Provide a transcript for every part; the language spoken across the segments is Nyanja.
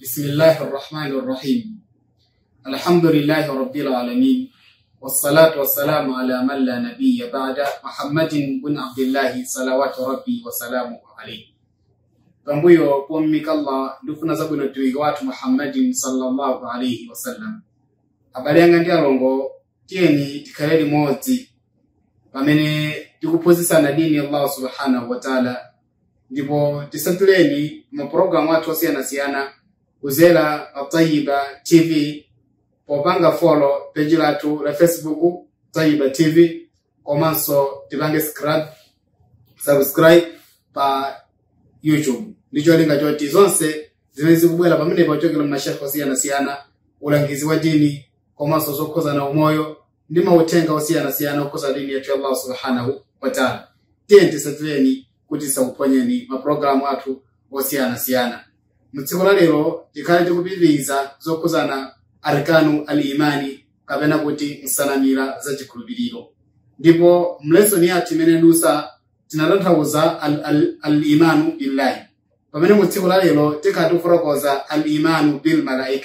بسم الله الرحمن الرحيم الحمد لله رب العالمين والصلاة والسلام على من لا نبي بعد محمد بن عبد الله صلوات ربي وسلامه عليه pambuyo pommika allah ndikufuna zabwino tiwike wathu muhammadin sallallahu alaihi wasallam abale yanga ndi alongo tiyeni tikhale limodzi pamene tikuphunzitsana dini ya allah subhanahu wa taala ndipo tisatuleni mapulogalamu athu osiyanasiyana kuzera atayiba tv popanga folo peji lathu la facebook tayiba tv komanso tipange subscribe, subscribe pa youtube ndicho linga choti zonse zimene zikubwera pamene pachokera mashekhe osiyanasiyana ulangizi wa dini komanso zokhuzana umoyo ndi mauthenga osiyanasiyana okhuza dini yathu ya allah subhanahu wataala tiye tisatuleni kuti tisakuphonyeni mapulogalamu athu osiyanasiyana mutsiku la lero tikhale tikupitiriza zokhuzana arkanu al imani kapena kuti nsanamira za chikhulupiriro ndipo mlesoni yathu imene dusa tinatanthauza al-imanu al, al billahi pamene mu tsiku la lero tikhala tikufotokoza al-imanu bil malaika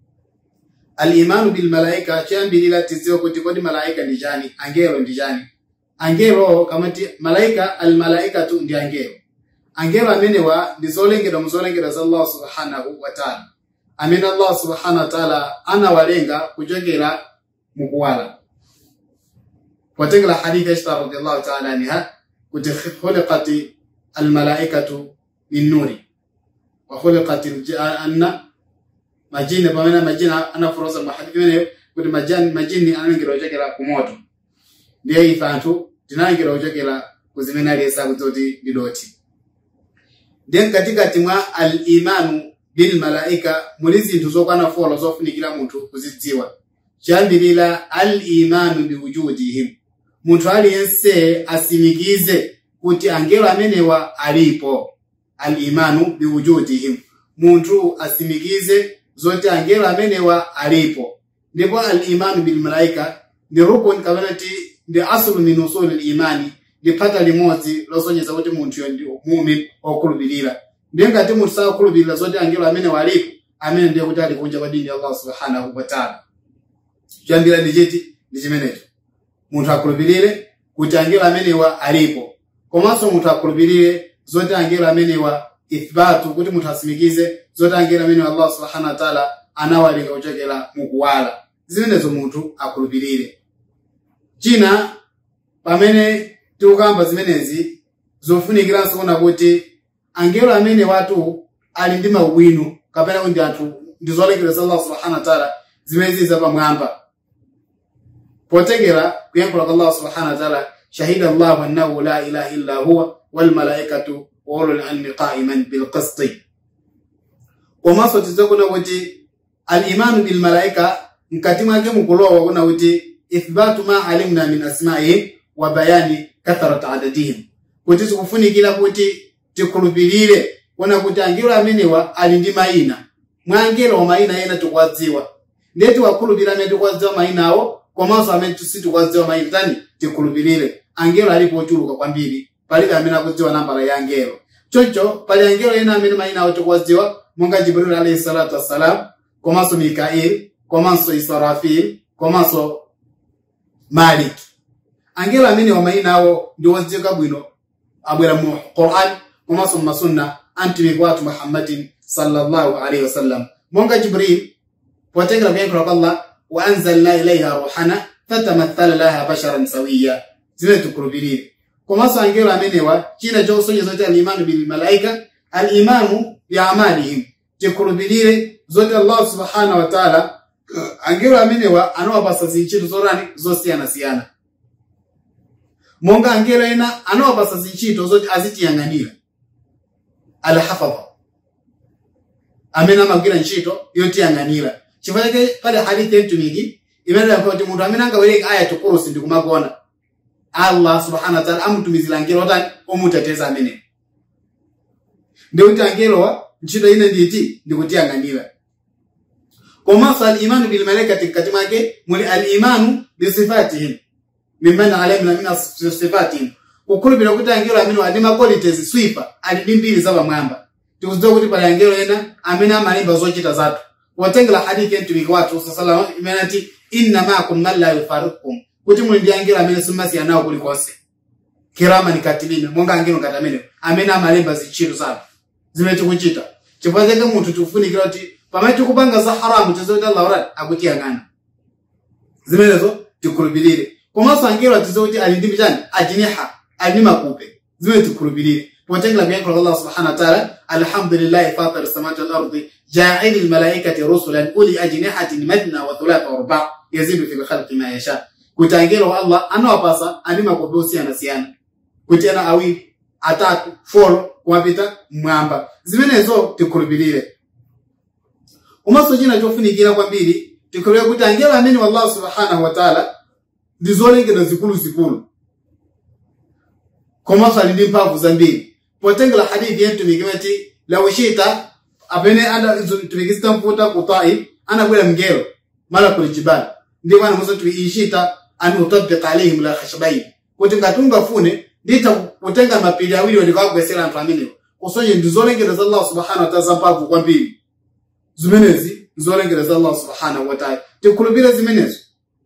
al-imanu bil malaika choyambirira tidziwe kuti kodi malaika ndi chani angelo ndi chani angelo kamati malaika al-malaikatu ndi angelo angelo amenewa ndi zolengedwa mu zolengedwa za allah subhanahu wa taala amene allah subhanahu wa taala anawalenga kuchokera mukuwala potengera hadithi aisha radiallahu taala anha kuti khuliqat almalaikatu min nuri wa khuliqat aljanna majini pamene majini anafuroza mahadithi mene kuti majani majini analengedwa kuchokera ku moto ndiye ife anthu tinalengedwa kuchokera kuzimene aliyesa kuti ndi doti then katikati mwa al-imanu bil malaika muli zinthu zokwana folo zofunikira munthu kuzidziwa chiyambirira al-imanu biwujudihim munthu aliyense asimikize kuti angelo amenewa alipo al-imanu biwujudihim munthu asimikize zoti angelo amenewa alipo ndipo al-imanu bil malaika ndi rukun kapena ti ndi aslu min usuli al-imani ndi phata limodzi losonyeza kuti munthuyo ndi mumin okhulupirira ndiye ngati munthu sakukhulupirira zoti angelo amene walipo amene ndiye kuti ali kunja kwa dini ya allah subhanahu wataala choyambira ndi chiti ndi chimenecho munthu akhulupirire kuti angelo amenewa alipo komanso munthu akhulupirire zoti angelo amenewa ithbatu kuti munthu asimikize zoti angelo amenewa allah subhanahu wataala anawalenga kuchokera mukuwala zimenezo munthu akhulupirire china pamene tikukamba zimenezi zofunikiranso kuona kuti angelo amene watu ali ndi maubwino kapena kuti anthu ndi zolengedwa za allah subhanahu wataala zimene zili zapamwamba potengera kuyankhula kwa allah subhanahu wataala shahida allahu annahu la ilaha illa huwa walmalaikatu wa ulul ilmi qaiman bilqisti komanso tidzakuna kuti alimanu bilmalaika mkati mwake mukulowa kuna kuti ithbatu ma alimna min asmaihim wa bayani katharat adadihim kuti tikufunikira kuti tikhulupirire kuona kuti angelo amenewa ali ndi mayina mwa angelo mayina ena tikuwadziwa ndiye tiwakhulupirira amene tikuwadziwa mayina awo komanso amene sitikuwadziwa mayina tani tikhulupirire angelo alipo ochuluka kwambiri palibe amene akudziwa nambala ya angelo choncho pali angelo ena amene mayina awo tikuwadziwa monga jibril alayhi salatu wassalam komanso mikail komanso israfil komanso maliki angelo amene wamayina awo ndi odziwika bwino abwera mu quran komanso mu masunna antumiki wathu muhammadin sallallahu alaihi wasallam monga jibril potengera kuyankhula kwa allah wa anzalna ilaiha ruhana fatamathala laha basharan sawiya zimene tikhulupirire komanso angelo amenewa china chosonyeza kuti alimanu bilmalaika alimanu biamalihim tikhulupirire zoti allah subhanahu wataala angelo amenewa anawapasa zintchito zorani zosiyanasiyana monga angelo ena anawapasa zintchito zoti azitiyang'anira alhafadha amene amagwira ntchito yotiyang'anira chifukwa chake pali hadithi yentumiki imene yakuwa kuti munthu amene angawereke aya tukurusi ndikumagona allah subhanahu wataala amutumizira angelo otani omuteteza amene ndikuti angelowa ntchito ine nditi ndikutiyang'anira komanso alimanu bilmalaikati mkati mwake muli alimanu bisifatihim mimene alamina mina sifatihim kukhulupirira kuti angelo amene ali ma qualities swipa ali ndi mbiri zapamwamba tikuzidziwa kuti pali angelo ena amene amalemba zochita zathu potengera hadithi ya mtumiki wathu sallallahu imene ati inna maakum man la yufariqukum kuti muli ndi angelo amene simumasiyana nawo kulikonse kirama ni katibini monga angelo ngati amene amene amalemba zintchito zathu zimene tikuchita chifukwa chake munthu tikufunikira kuti pamene tikupanga za haramu tiziwe kuti allah urati akutiyang'ana zimenezo tikhulupirire komanso angelo atiziwe kuti ali ndi chani ajiniha ali ndi makupe zimene tikhulupirire potengera kuyankho la allah subhanahu wa ta'ala alhamdulillahi fatir samawati wal ardi ja'ili almalaikati rusulan uli ajnihatin mathna wa thulatha wa ruba yazidu fi khalqi ma yasha kuti angelo wa allah anawapasa ali makupe osiyana siyana kuti ana awiri atatu folo kumapita mmwamba zimenezo tikhulupirire komanso china chofunikira kwambiri tikhulupirire kuti angelo amene wallahu subhanahu wa ta'ala ndi zolengedwa zikuluzikulu komanso ali ndi mphamvu zambiri potengera hadithi ya mtumiki weti law shita apene mtumiki sitamfuta ku taif anabwera mngelo malakul jibal ndipo anamuza kuti ishita an utabbiqa alaihim la khashbain kuti ngati ungafune nditha kutenga mapiri awiri ndikawagwesera anthu amenewo kusonye ndi zolengedwa za allah subhanahu wa ta'ala zamphamvu kwambiri zimenezi zolengedwa za allah subhanahu wa ta'ala tikhulupirire zimenezo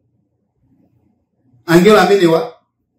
angelo amenewa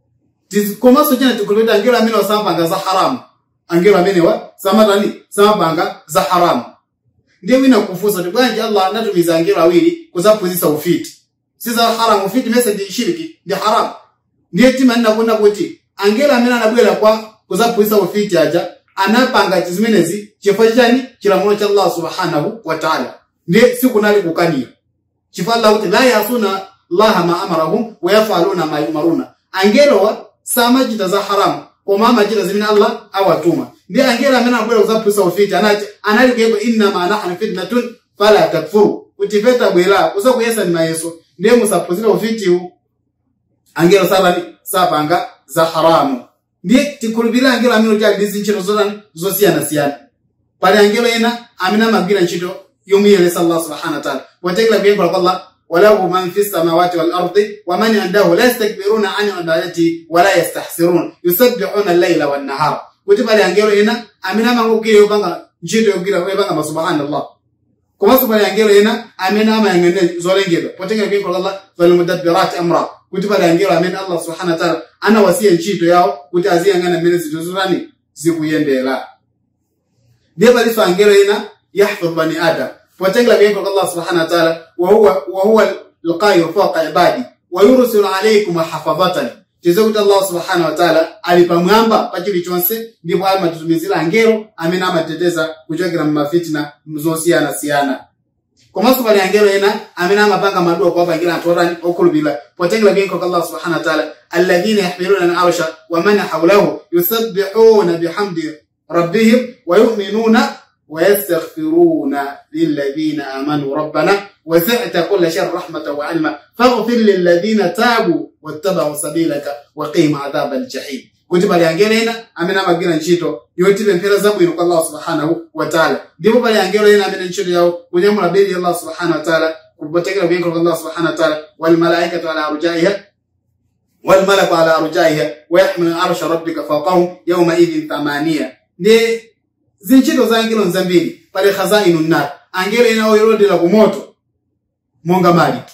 komanso china tikhulupirire angelo amenewa samapanga za haramu angelo amenewa samatani samapanga za haramu ndiye wina kufunsa kuti bwanji allah anatumiza angelo awiri kuzaphunzitsa ufiti si za haramu ufiti mese ndi shiriki ndi haramu ndiye timanena kuona kuti angelo amene anabwera kwa kuzaphunzitsa ufiti aja anapanga zimenezi chifukwa chani chilamulo cha allah subhanahu wa ta'ala ndiye sikunali kukanira chifukwa allah kuti la yasuna llaha ma amarahum wa yafaluna ma yumaruna angelowa samachita za haramu koma amachita zimene allah awatuma ndiye angelo amene anabwera kuzaphunzitsa ufiti anati anali kuyeko innama nahnu fitnatun fala takfuru kuti ife tabwera kusakuyesa ni mayeso ndiye musaphunzira ufitiwu angelo satani sapanga za haramu ndiye tikhulupirira angelo amene kuti ali ndi zintchito zotani zosiyanasiyana pali angelo ena amene amagwira ntchito yomuyeresa allah subhanahu wa ta'ala potengera kuyankho kwa allah walahu man fi samawati wal ardi wa man indahu la yastakbiruna an ibadati wa la yastahsirun yusabbihuna al-layla wan nahara kuti pali angelo ena amene amangogwira yopanga ntchito yogwira yopanga masubhanallah komanso pali angelo ena amene amayang'anira zolengedwa potengera kuyankho kwa allah falmudabbirati amra kuti pali angelo amene allah subhanahu wa ta'ala anawasiya ntchito yawo kuti aziyang'ana mmene zinthu zotani zikuyendera ndiye palinso angelo ena yahfadhu bani adam potengera kuyankho kwa allah subhanahu wa ta'ala wa huwa alqahiru fawqa ibadi wa yursilu alaykum hafadhatan tize kuti allah subhanahu wa ta'ala ali pamwamba pa chilichonse ndipo amatitumizira angelo amene amateteza kuchokera mmafitina zosiyanasiyana komanso pali angelo ena amene amapanga maduwa kuwapangira anthu otani okhulupirira potengera kuyankho kwa allah subhanahu wa ta'ala alladhina yahmiluna al-arsha wa man hawlahu yusabbihuna bihamdi rabbihim wa yu'minuna ويستغفرون للذين آمنوا ربنا وسعت كل شيء رحمة وعلما فاغفر للذين تابوا واتبعوا سبيلك وقيم عذاب الجحيم kuti pali angelo ena amene amagwira ntchito yotipemphera zabwino kwa allah subhanahu wa ta'ala ndipo pali angelo ena amene ntchito yawo kunyamula beli ya allah subhanahu wa ta'ala kupotekera kuyankho kwa allah subhanahu wa ta'ala walmalaikatu ala arjaiha walmalaku ala arjaiha wayahmilu arsha rabbika fawqahum yawma idhin thamaniya ndiye zintchito za angelo nzambiri pali khazainu nar angelo ena oyolondera ku moto monga maliki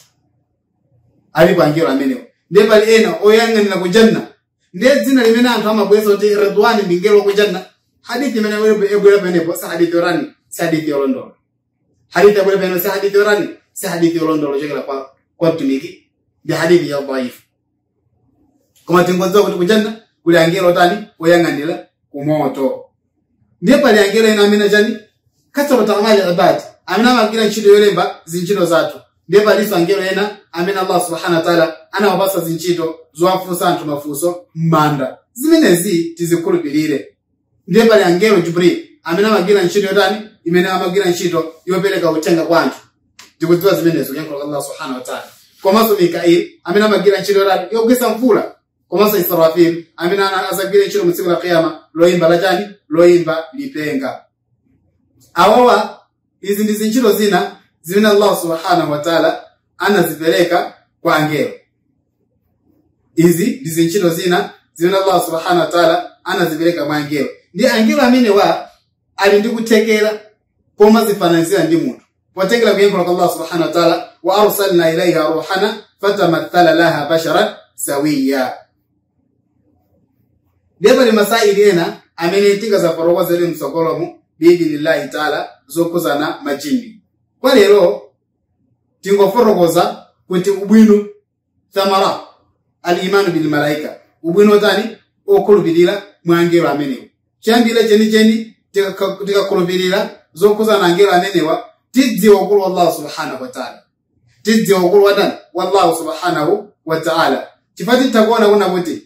alipo angelo amenewo ndiye pali ena oyang'anira ku janna ndiye dzina limene anthu amabweza kuti redwani ndi ngelo ku janna hadithi imene ebwera penepo si hadithi yorani si hadithi yolondola hadithi yabwera penepo si hadithi yorani si hadithi yolondola chokera kwa kwa mtumiki ndi hadithi ya dhaifu koma tingodziwa kuti ku janna kuli angelo tani oyang'anira ku moto ndiye pali angelo ena amene chani kasabata amali ibadi amene amagwira ntchito yolemba zintchito zathu ndiye palinso angelo ena amene allah subhanahu wa ta'ala anawapasa zintchito zowafunsa anthu mafunso m'manda zimenezi tizikhulupirire ndiye pali angelo jibril amene amagwira ntchito yotani imene amagwira ntchito yopereka uthenga kwa anthu tikudziwa zimenezo yankho la allah subhanahu wa ta'ala komanso mikail amene amagwira ntchito yotani yogwisa mvula komanso israfil amene azagwira ntchito mu tsiku la kiyama loyimba lachani loyimba lipenga awawa izi ndi zintchito zina zimene allah subhanahu wa ta'ala anazipereka kwa angelo izi ndi zintchito zina zimene allah subhanahu wa ta'ala anazipereka kwa angelo ndi angelo amene wa ali ndi kuthekera pomazifananizira ndi munthu potengera kuyankhula kwa allah subhanahu wa taala wa arsalna ilaiha ruhana fatamathala laha basharan sawiya ndipo li masaili ena amene tingazafotokozere mtsogolomo biidhnillahi taala zokhuzana majini kwa lero tingofotokoza kuti ubwino thamara alimanu bilmalaika ubwino tani okhulupirira mwa angelo amenewa chiyambire chenicheni tikakhulupirira zokhuzana angelo amenewa tidziwa ukulu wa allah subhanahu wataala tidziwa ukulu wa tani wa allahu subhanahu wataala chifukwa titakuona kuna kuti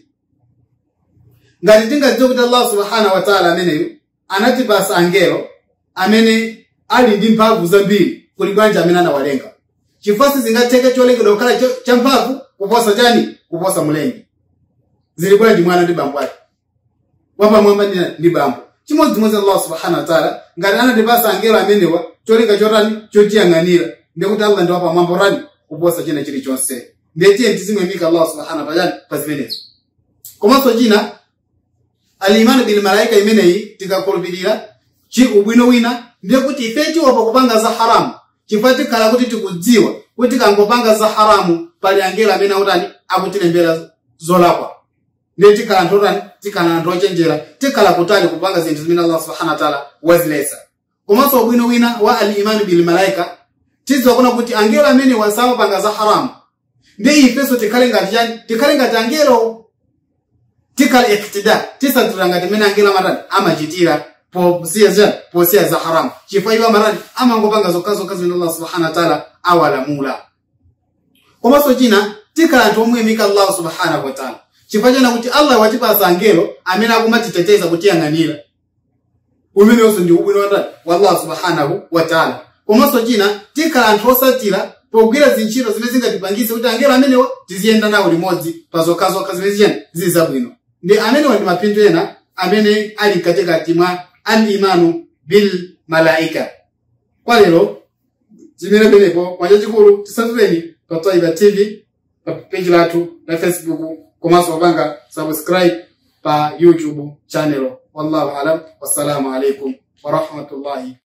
ngati tingadziwa kuti allah subhanahu wataala ameneyo anatipasa angelo amene ali ndi mphamvu zambiri kuli bwanji amene anawalenga chifukwa sizingatheke cholengedwa kukhala champhamvu kuposa chani kuposa mlengi zili bwanji mwana ndi bambo ake wapamwamba ndi bambo chimodzimodzi allah subhanahu wataala ngati anatipasa angelo amenewa cholinga chotani chotiyang'anira ndikuti allah ndi wapamwamba tani kuposa china chilichonse ndetiye tizimwemika allah subhanahu wataala pa zimenezo komanso china alimanu bil malaika imeneyi tikakhulupirira chi ubwino wina ndiye kuti ife tiopa kupanga za haramu chifukwa tikhala kuti tikudziwa kuti tikangopanga za haramu pali angelo amene akutani akutilembera zolakwa ndiye tikhala anthu otani tikhala anthu ochenjera tikhala kutali kupanga zinthu zimene allah subhanahu wataala waziletsa komanso ubwino wina wa alimanu bil malaika tidziwa kuna kuti angelo amene wasawapanga za haramu ndi ifenso tikhale ngati chani tikhale ngati angelo tikhala iktida tisatsatira ngati mmene angelo amatani amachitira posiya zani posiya za haramu chifukwa iwo amatani amangopanga zokhazokha zimene allah subhanahu wataala awalamula komanso china tikhala anthu omuyimika allah subhanahu wataala chifukwa chena kuti allah watipasa angelo amene akumatiteteza kutiyang'anira umenewonso ndi ubwino watani wa allah subhanahu wataala komanso china tikhala anthu osatira pogwira zintchito zimene zingatipangise kuti angelo amenewa tiziyenda nawo limodzi pa zokhazokha zimene ziyani zili zabwino ndi amenewa ndi mapindu ena amene ali mkatikati mwa alimanu bil malaika kwa lero zimene penepo mwanja chikulu tisatuleni pa taiba tv pa peji lathu la facebook komanso popanga subscribe pa youtube channel wallahu alam wassalamu alaikum warahmatullahi